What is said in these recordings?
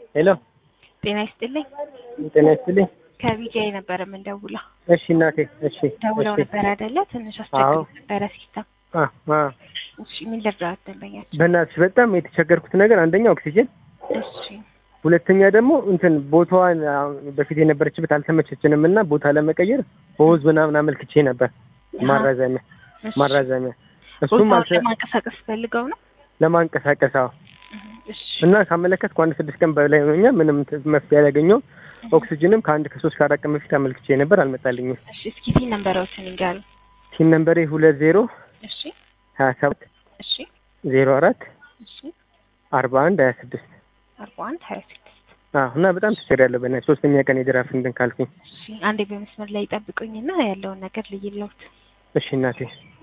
ሄሎ ጤና ይስጥልኝ። ጤና ይስጥልኝ። ከቢጂአይ ነበረ የምንደውለው። እሺ እናቴ፣ እሺ ደውለው እሺ። ነበር አይደለ? ትንሽ አዎ። አስቸግሮ ነበረ ሲስተም። አ አ እሺ ምን ልርዳት ደንበኛችን? በእናትሽ በጣም የተቸገርኩት ነገር አንደኛ ኦክሲጅን፣ እሺ ሁለተኛ ደግሞ እንትን ቦታዋን አሁን በፊት የነበረችበት አልተመቸችንም እና ቦታ ለመቀየር በወዝ ምናምን አመልክቼ ነበር ማራዘሚያ እሺ። ማራዘሚያ እሱም ቦታውን አልተ ለማንቀሳቀስ ፈልገው ነው? ለማንቀሳቀስ አዎ እሺ እና ካመለከትኩ አንድ ስድስት ቀን በላይ ሆኛል። ምንም ት- መፍትሄ አላገኘሁም። ኦክሲጅንም ከአንድ ከሶስት ከአራት ቀን በፊት አመልክቼ ነበር አልመጣልኝም። እሺ እስኪ ቲን ነንበሮችን ይንገሩ። ሲን ነምበሬ ሁለት ዜሮ እሺ ሀያ ሰባት እሺ ዜሮ አራት እሺ አርባ አንድ ሀያ ስድስት አርባ አንድ ሀያ ስድስት አዎ እና በጣም ተቸግሬያለሁ። በእናትሽ ሶስተኛ ቀን የድራፍ እንትን ካልኩኝ። እሺ አንዴ በመስመር ላይ ጠብቁኝና ያለውን ነገር ልይለውት። እሺ እናቴ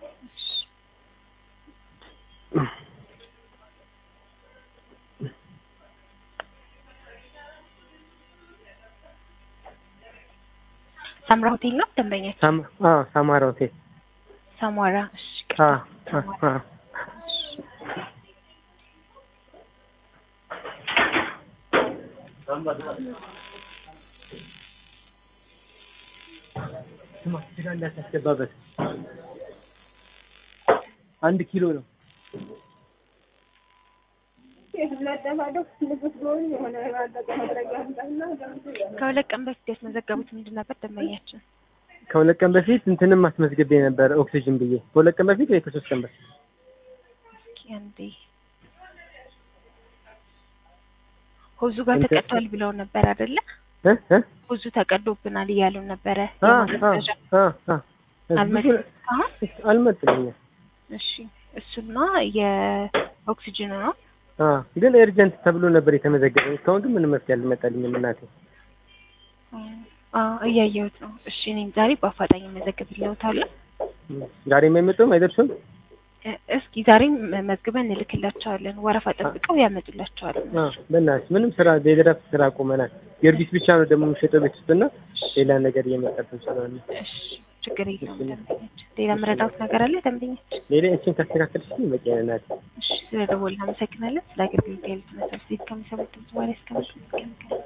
ሳምራ ሆቴል ነው ደንበኛችን? ሳም አዎ ሳማራ ሆቴል ሳሟራ። እሺ አዎ ቅርታ። አዎ አዎ ስማ ስጋ እንዳታስገባበት አንድ ኪሎ ነው። ከሁለት ቀን በፊት ያስመዘገቡት ምንድን ነበር ደንበኛችን? ከሁለት ቀን በፊት እንትንም አስመዝግቤ ነበር ኦክሲጅን ብዬ ከሁለት ቀን በፊት ወይ ከሶስት ቀን በፊት እስኪ አንዴ ሆዙ ጋር እንትን- ተቀዷል ብለው ነበር አይደለ? እ እ ሆዙ ተቀዶብናል እያሉ ነበረ። አ የማስረጃ አ አ አልመጣም አሁን? አልመጥልኝም። እሺ እሱና የኦክሲጅን ነው። አ ግን ኤርጀንት ተብሎ ነበር የተመዘገበው። እስካሁን ግን ምንም መፍትሄ አልመጣልኝም እናቴ። አዎ እያየሁት ነው። እሺ እኔም ዛሬ በአፋጣኝ መዘግብልዎታለሁ። ዛሬ የማይመጡም አይደርሱም። እ እስኪ ዛሬም መዝግበን እንልክላቸዋለን። ወረፋ ጠብቀው ያመጡላቸዋል። አ በእናትሽ ምንም ስራ የድራፍት ስራ ቆመናል። ጊዮርጊስ ብቻ ነው ደግሞ የሚሸጠው ቤት ውስጥና ሌላ ነገር እየመጣብን ስለሆነ እሺ ችግር የለውም ደንበኛችን። ሌላ መረዳት ነገር አለ ደንበኛችን? ሌላ እችን ካስተካከልሽ በቂ ነው እናቴ። እሺ ስለ ደወልን አመሰግናለን። ስለ አገልግሎት ያሉት መሰብ ሴት ከሚሰሙት በኋላ እስከምትገናኝ